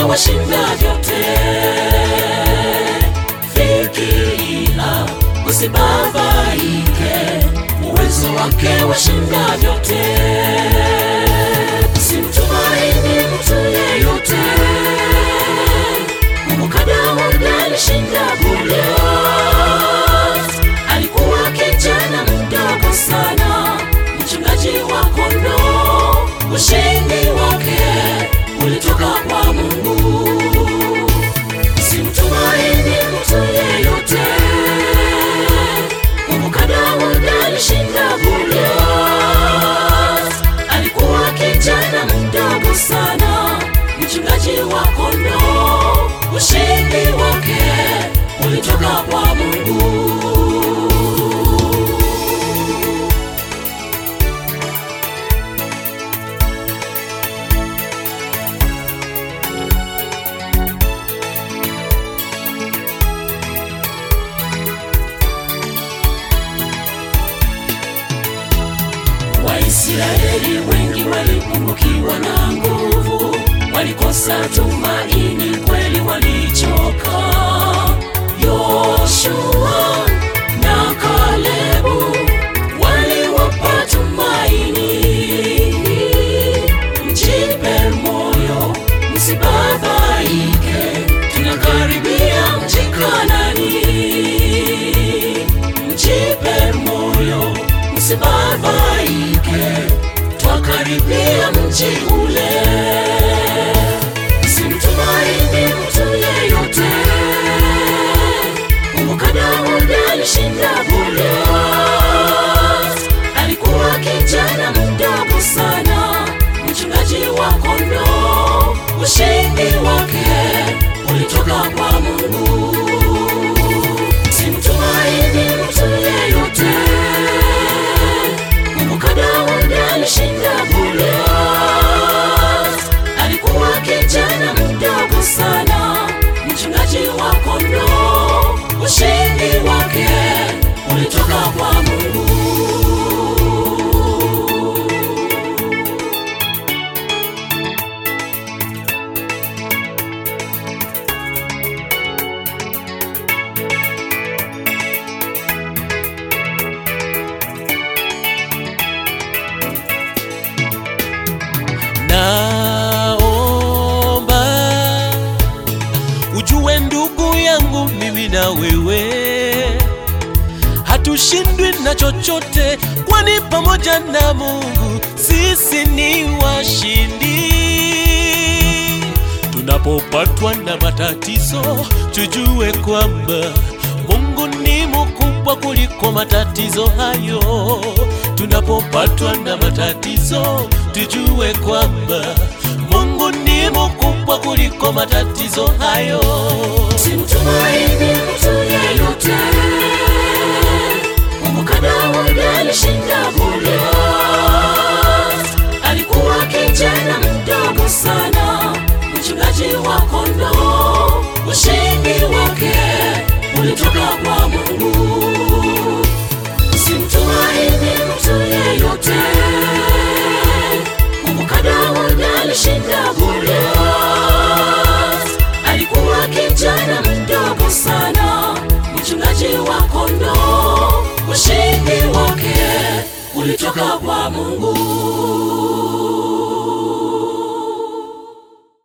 washinda vyote. Fikiria, usibabaike, uwezo wake washinda vyote. Simtumaini mtu yeyote. Kumbuka Daudi alishinda Goliath. Alikuwa kijana mdogo sana, mchungaji wa kondoo. Ushindi wake ulitoka kwa Mungu. Simtumaini mtu yeyote. Kumbuka Daudi alishinda Goliath. Alikuwa kijana mdogo sana, mchungaji wa kondoo. Ushindi wake ulitoka kwa Mungu. Waisraeli wengi walipungukiwa na nguvu, walikosa tumaini, kweli walichoka. Yoshua na Kalebu waliwapa tumaini. Mjipe moyo, msibabaike, tunakaribia mji Kanaani. Mjipe moyo, msibabaike, twakaribia mji ule. Simtumaini mtu yeyote. Kumbuka Daudi alishinda Goliath. Alikuwa kijana mdogo sana, mchungaji wa kondoo. Ushindi wake ulitoka kwa Mungu. Simtumaini mtu yeyote. Kumbuka Daudi alishinda Goliath. Alikuwa kijana mdogo sana, mchungaji wa kondoo. Ushindi wake ulitoka kwa Mungu. Naomba ujue ndugu yangu, mimi na wewe hatushindwi na chochote, kwani pamoja na Mungu sisi ni washindi. Tunapopatwa na matatizo, tujue kwamba Mungu ni mkubwa kuliko matatizo hayo. Tunapopatwa na matatizo, tujue kwamba Mungu ni mkubwa kuliko matatizo hayo. Simtumaini mtu yeyote. Kumbuka Daudi alishinda Goliath. Alikuwa kijana mdogo sana, mchungaji wa kondoo. Ushindi wake ulitoka kwa Mungu. Simtumaini mtu yeyote. Kumbuka Daudi alishinda Goliath. Alikuwa kijana mdogo sana, mchungaji wa kondoo. Ushindi wake ulitoka kwa Mungu.